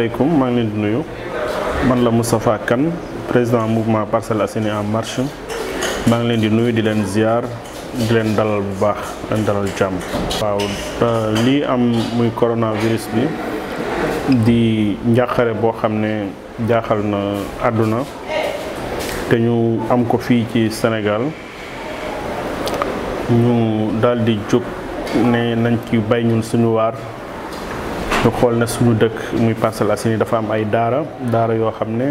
asalaamaaleykum maa ngi leen di nuyu man la Moustapha Kane président mouvement Parcelles Assainies en marche maa ngi leen di nuyu di leen ziar di leen dalal bu baax leen dalal jàmm. waaw lii am muy coronavirus bi di njàqare boo xam ne jaaxal na àdduna te ñu am ko fii ci Sénégal ñu daal di jóg ne nañ ci bay ñun suñu waar. ñu xool ne suñu dëkk muy Parcelles Assainies dafa am ay daara daara yoo xam ne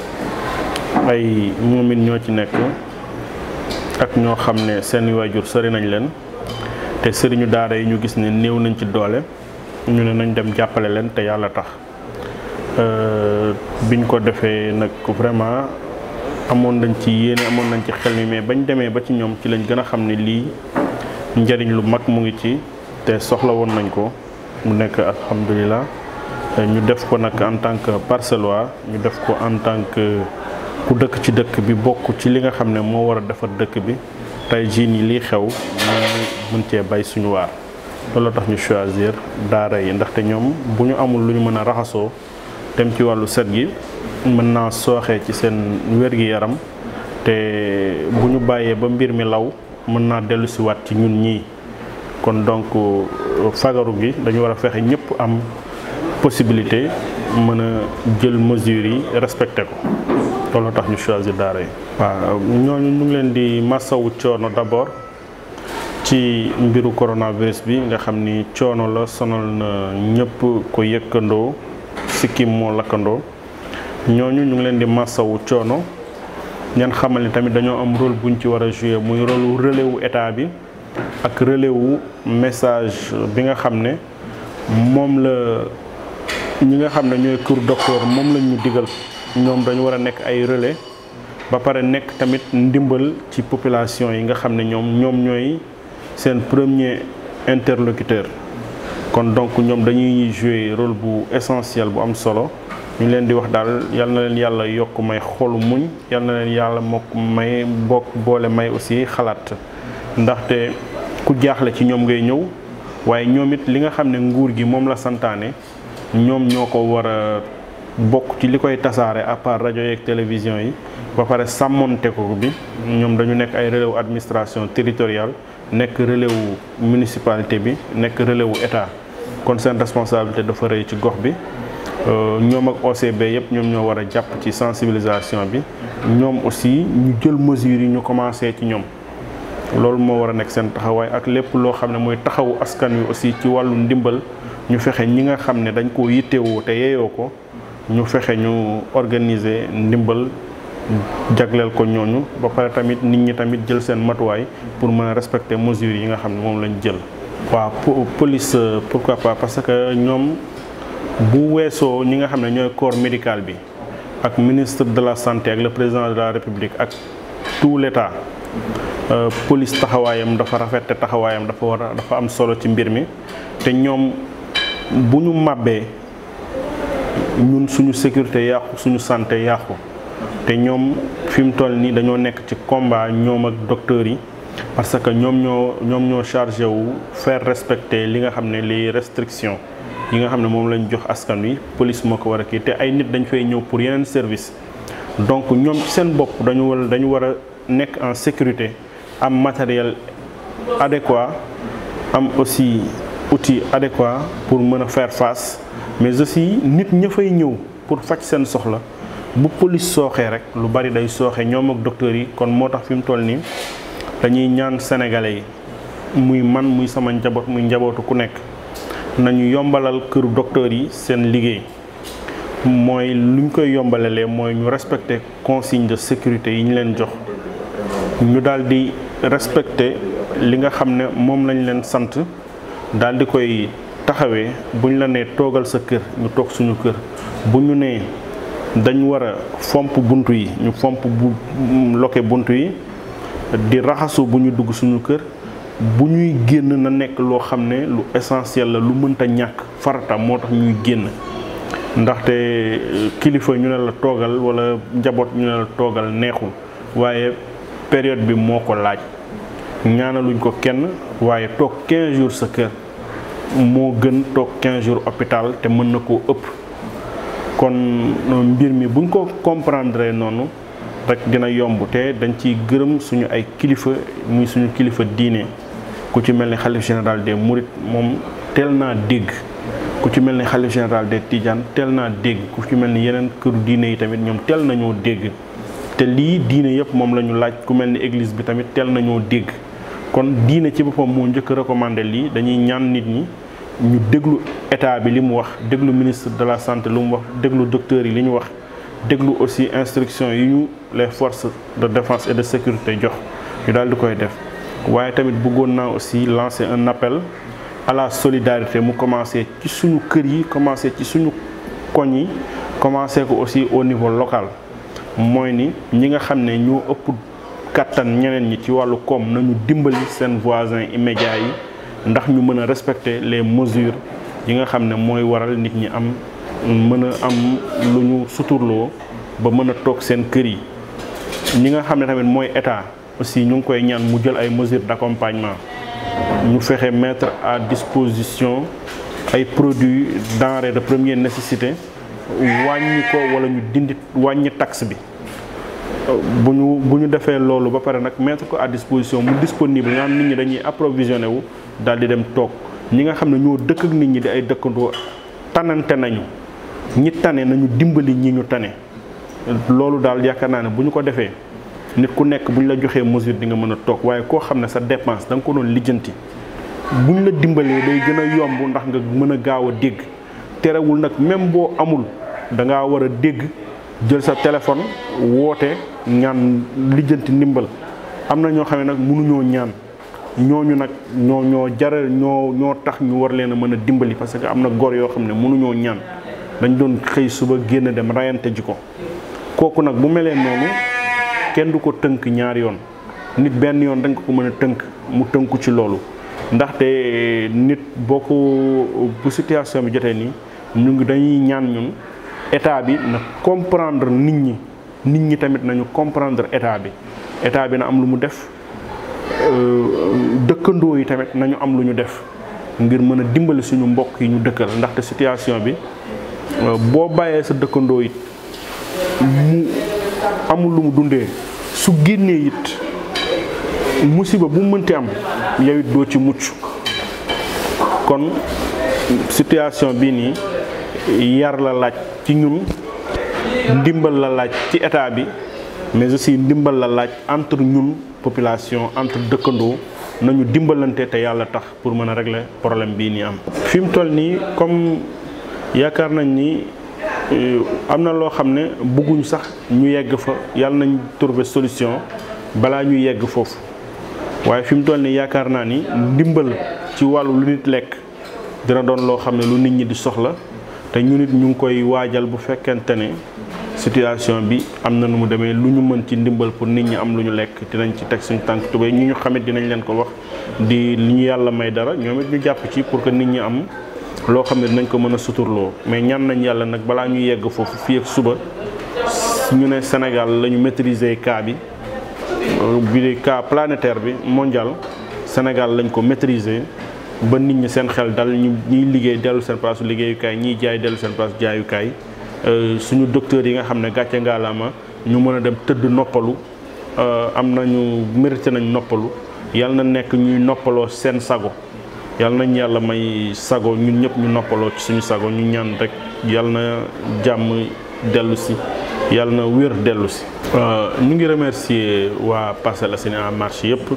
ay moomin ñoo ci nekk ak ñoo xam ne seen waajur sori nañ leen te sëriñu daara yi ñu gis ne néew nañ ci doole ñu ne nañ dem jàppale leen te yàlla tax biñ ko defee nag vraiment amoon nañ ci yéene amoon nañ ci xel mi mais bañ demee ba ci ñoom ci lañ gën a xam ne lii njëriñ lu mag mu ngi ci te soxla woon nañ ko mu nekk alhamdulilah ñu def ko nag en tant que parcellois ñu def ko en tant que ku dëkk ci dëkk bi bokk ci li nga xam ne moo war a defar dëkk bi tey jii nii lii xew ñu mën cee bay suñu waar. loolu tax ñu choisir daara yi ndaxte ñoom bu ñu amul lu ñu mën a raxasoo dem ci wàllu set gi mën naa sooxee ci seen wér-gi-yaram te bu ñu bàyyee ba mbir mi law mën naa dellu si waat ci ñun ñii. kon donc fagaru gi dañu war a fexe ñëpp am possibilité mën a jël mesures yi respecté ko loolu tax ñu choisir daara yi. waaw ñooñu ñu ngi leen di massawu coono d'abord ci mbiru coronavirus bi nga xam ni coono la sonal na ñëpp ko yëkkandoo sikkim moo lakkandoo ñooñu ñu ngi leen di massawu coono ñan xamal ni tamit dañoo am rôle buñ ci war a jouer muy rôle relais wu état bi. ak relais wu message bi nga xam ne moom la ñi nga xam ne ñooy kër docteur moom lañ ñu digal ñoom dañu war a nekk ay relais ba pare nekk tamit ndimbal ci population yi nga xam ne ñoom ñoom ñooy seen premier interlocuteur kon donc ñoom dañuy jouer rôle bu essentiel bu am solo ñu leen di wax daal yal na leen yàlla yokk may xolu muñ yal na leen yàlla mokk may bokk boole may aussi xalaat ndaxte ku jaaxle ci ñoom ngay ñëw waaye ñoom it li nga xam ne nguur gi moom la santaane ñoom ñoo ko war a bokk ci li koy tasaare à part rajo yeeg télévision yi ba pare sàmmonte ko bi ñoom dañu nekk ay relais wu administration territoriale nekk relais wu municipalité bi nekk relais wu état kon seen responsabilité dafa rëy ci gox bi ñoom ak OCB yëpp ñoom ñoo war a jàpp ci sensibilisation bi ñoom aussi ñu jël mesures yi ñu commencé ci ñoom loolu moo war a nekk seen taxawaay ak lépp loo xam ne mooy taxawu askan wi aussi ci wàllu ndimbal ñu fexe ñi nga xam ne dañ koo yittewoo te yeeyoo ko ñu fexe ñu organiser ndimbal jagleel ko ñooñu ba pare tamit nit ñi tamit jël seen matuwaay pour mën a respecter mesures yi nga xam ne moom lañ jël. waaw police pourquoi pas parce que ñoom bu weesoo ñi nga xam ne ñooy corps médical bi ak ministre de la santé ak le président de la république ak tout l'État. Uh, police taxawaayam dafa rafet te taxawaayam dafa war a dafa am solo ci mbir mi te ñoom bu ñu màbbee ñun suñu sécurité yàqu suñu santé yàqu te ñoom fi mu toll nii dañoo nekk ci combat ñoom ak docteurs yi parce que ñoom ñoo ñoom ñoo chargé wu faire respecter li nga xam ne les restrictions yi nga xam ne moom lañ jox askan wi police moo ko war a kii te ay nit dañ fay ñëw pour yeneen service donc ñoom ci seen bopp dañu war dañu war a nekk en sécurité am matériel adéquat am aussi outil adéquat pour mën a faire face mais aussi nit ña fay ñëw pour faj seen soxla bu police sooxee rek lu bari day sooxe ñoom ak docteurs yi kon moo tax fi mu toll nii dañuy ñaan sénégalais yi muy man muy sama njaboot muy njabootu ku nekk nañu yombalal këru docteurs yi seen liggéey mooy luñ koy yombalalee mooy ñu respecter consigne de sécurité yi ñu leen jox ñu daal di respecter li nga xam ne moom lañ leen sant daal di koy taxawee buñ la nee toogal sa kër ñu toog suñu kër bu ñu nee dañ war a fomp bunt yi ñu fomp bu loke bunt yi di raxasu bu ñu dugg suñu kër bu ñuy génn na nekk loo xam ne lu essentiel la lu mënta ñàkk farata moo tax ñuy génn ndaxte kilifa ñu ne la toogal walla njaboot ñu ne la toogal neexul waaye période bi moo ko laaj ñaanaluñ ko kenn waaye toog 15 jours sa kër moo gën toog 15 jours hôpital te mën na koo ëpp kon mbir mi buñ ko comprendre noonu rek dina yomb te dañ ciy gërëm suñu ay kilifa muy suñu kilifa diine ku ci mel ni xalif général des Mourides moom teel naa dégg ku ci mel ni xalif général des Tidiane teel naa dégg ku ci mel ni yeneen këru diine yi tamit ñoom teel nañoo dégg te lii diine yëpp moom la ñu laaj ku mel ni église bi tamit teel nañoo dégg kon diine ci boppam moo njëkk recommandé lii dañuy ñaan nit ñi ñu déglu état bi li mu wax déglu ministre de la santé lu mu wax déglu docteur yi li ñu wax déglu aussi instruction yi ñu les forces de défense et de sécurité jox ñu daal di koy def waaye tamit bëggoon naa aussi lancer un appel à la solidarité mu commencé ci suñu kër yi commencé ci suñu koñ yi commencé ko aussi au niveau local mooy ni ñi nga xam ne ñoo ëpp kattan ñeneen ñi ci wàllu koom nañu dimbali seen voisins immédiats yi ndax ñu mën a respecter les mesures yi nga xam ne mooy waral nit ñi am mën a am lu ñu suturloo ba mën a toog seen kër yi ñi nga xam ne tamit mooy état aussi ñu ngi koy ñaan mu jël ay mesures d'accompagnement ñu fexe mettre à disposition ay produits denrées de première nécessité wàññi ko wala ñu dindi wàññi taxe bi bu ñu bu ñu defee loolu ba pare nag mettre ko à disposition mu disponible nga xam nit ñi dañuy approvisionné wu daal di dem toog ñi nga xam ne ñoo dëkk ak nit ñi di ay dëkkandoo tanante nañu ñi tane nañu dimbali ñi ñu tane loolu daal yaakaar naa ne bu ñu ko defee nit ku nekk bu ñu la joxee mesure di nga mën a toog waaye koo xam ne sa dépense da nga ko doon lijjanti bu ñu la dimbalee day gën a yomb ndax nga mën a gaaw a dégg terewul nag même boo amul da ngaa war a dégg jël sa téléphone woote ñaan lijjanti ndimbal am na ñoo xam ne nag mënuñoo ñaan ñooñu nag ñoo ñoo jaral ñoo ñoo tax ñu war leen a mën a dimbali parce que am na góor yoo xam ne mënuñoo ñaan dañ doon xëy suba génn dem rayante ji ko kooku nag bu melee noonu kenn du ko tënk ñaari yoon nit benn yoon dañ ko ko mën a tënk mu tënku ci loolu ndaxte nit boo ko bu situation bi jotee nii ñu ngi dañuy ñaan ñun état bi na comprendre nit ñi nit ñi tamit nañu comprendre état bi état bi na am lu mu def dëkkandoo yi tamit nañu am lu ñu def ngir mën a dimbali suñu mbokk yi ñu dëkkal ndaxte situation bi boo bàyyee sa dëkkandoo it mu amul lu mu dundee su génnee it musiba bu mënti am yow it doo ci mucc kon situation bii nii yar la laaj ci ñun ndimbal la laaj ci état bi mais aussi ndimbal la laaj entre ñun population entre dëkkandoo nañu dimbalante te yàlla tax pour mën a régler problème bii nii am. fi mu toll nii comme yaakaar nañ ni am na loo xam ne bëgguñ sax ñu yegg fa yàlla nañ trouver solution balaa ñu yegg foofu waaye fi mu toll nii yaakaar naa ni ndimbal ci wàllu lu nit lekk dina doon loo xam ne lu nit ñi di soxla te ñu nit ñu ngi koy waajal bu fekkente ne situation bi am na nu mu demee lu ñu mën ci ndimbal pour nit ñi am lu ñu lekk dinañ ci teg suñu tànk tubéy ñu ñu xamit dinañ leen ko wax di li ñu yàlla may dara ñoom it ñu jàpp ci pour que nit ñi am loo xam ne dinañ ko mën a suturloo mais ñaan nañ yàlla nag balaa ñu yegg foofu fii ak suba ñu ne Sénégal la ñu maîtriser cas bi bi cas planétaire bi mondial Sénégal lañ ko maîtriser ba nit ñi seen xel dal ñu ñiy liggéey dellu seen place liggéeyukaay ñiy jaay dellu seen place jaayukaay suñu docteurs yi nga xam ne gàcce ngaalaama ñu mën a dem tëdd noppalu am nañu mérité nañ noppalu yàlla na nekk ñuy noppaloo seen sago yàlla nañ yàlla may sago ñun ñëpp ñu noppaloo ci suñu sago ñu ñaan rek yàlla na jàmm dellu si yàlla na wér dellu si. ñu ngi remercier waa Parcelles Assainies en marche yëpp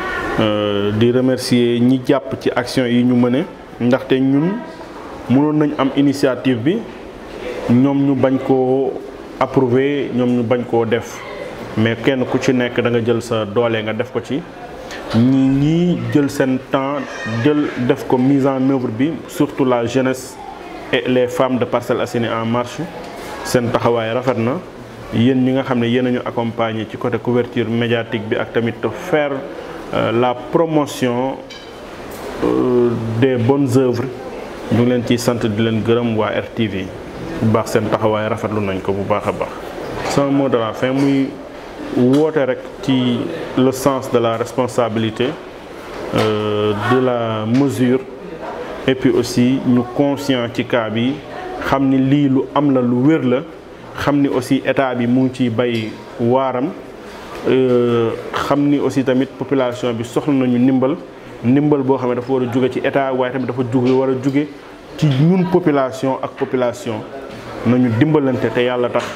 di remercier ñi jàpp ci action yi ñu mëne ndaxte ñun mënoon nañ am initiative bi ñoom ñu bañ koo approuver ñoom ñu bañ koo def mais kenn ku ci nekk da nga jël sa doole nga def ko ci. ñi ñii jël seen temps jël def ko mise en œuvre bi surtout la jeunesse et les femmes de Parcelles Assainies en marche seen taxawaay rafet na yéen ñi nga xam ne yéen a ñu accompagner ci côté couverture médiatique bi ak tamit faire la promotion des bonnes œuvres ñu ngi leen ciy sant di leen gërëm waa RTV bu baax seen taxawaay rafetlu nañ ko bu baax a baax. sama mot de la fin muy. woote rek ci le sens de la responsabilité euh, de la mesure et puis aussi ñu conscient ci cas bi xam ni lii lu am la lu wér la xam ni aussi état bi mu ngi ciy bay waaram xam ni aussi tamit population bi soxla nañu ndimbal ndimbal boo xam ne dafa war a jóge ci état waaye tamit dafa jóge war a jóge ci ñun population ak population nañu dimbalante te yàlla tax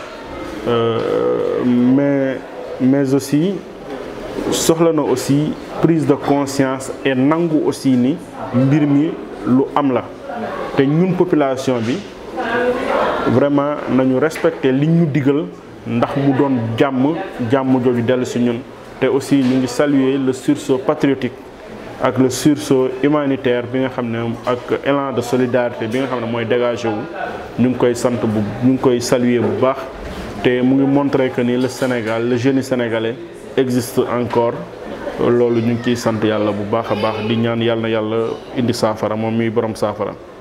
mais mais aussi soxla na aussi prise de conscience et nangu aussi ni mbir mi lu am la te ñun population bi vraiment nañu respecter liñ ñu digal ndax mu doon jàmm jàmm jooju dellu si ñun te aussi ñu ngi saluer le sursaut patriotique ak le sursaut humanitaire bi nga xam ne ak élan de solidarité bi nga xam ne mooy dégagé wu ñu ngi koy sant bu ñu ngi koy saluer bu baax te mu ngi montrer que ni le Sénégal le jeune sénégalais existe encore loolu ñu ngi ciy sant yàlla bu baax a baax di ñaan yàlla na yàlla indi saafara moom mi borom saafara